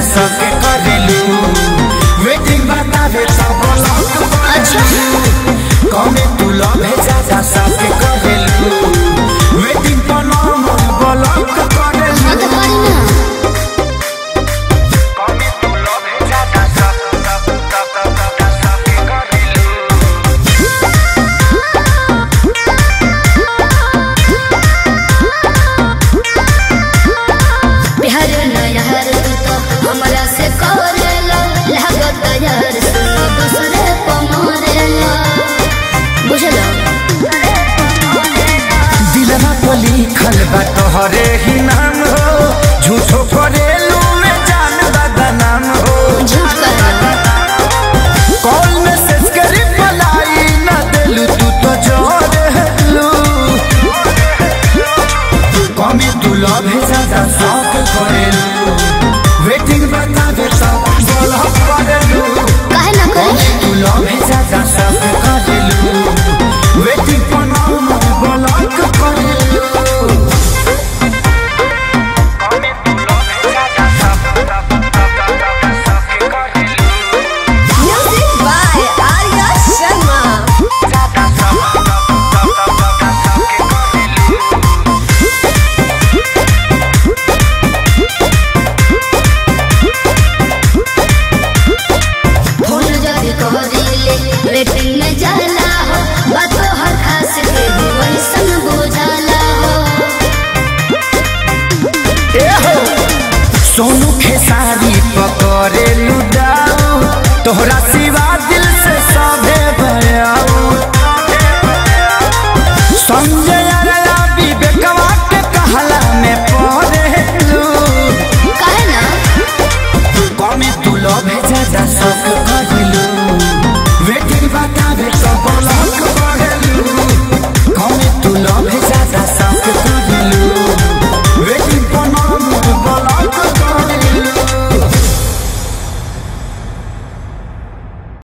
सके करेलू वेटिंग बतावे सब लोग अच्छा। कमे तू लव ज्यादा सके करेलू वेटिंग पर नंबर ब्लॉक करेलू हाँ तो करी ना कमे तू लव ज्यादा सके सके करेलू बिहार नहर तू तो हमरा से करेला लागत यार सुनो दूसरे पमारेला बुझलो दिलवा पर लिखल बा तोहरे ही नाम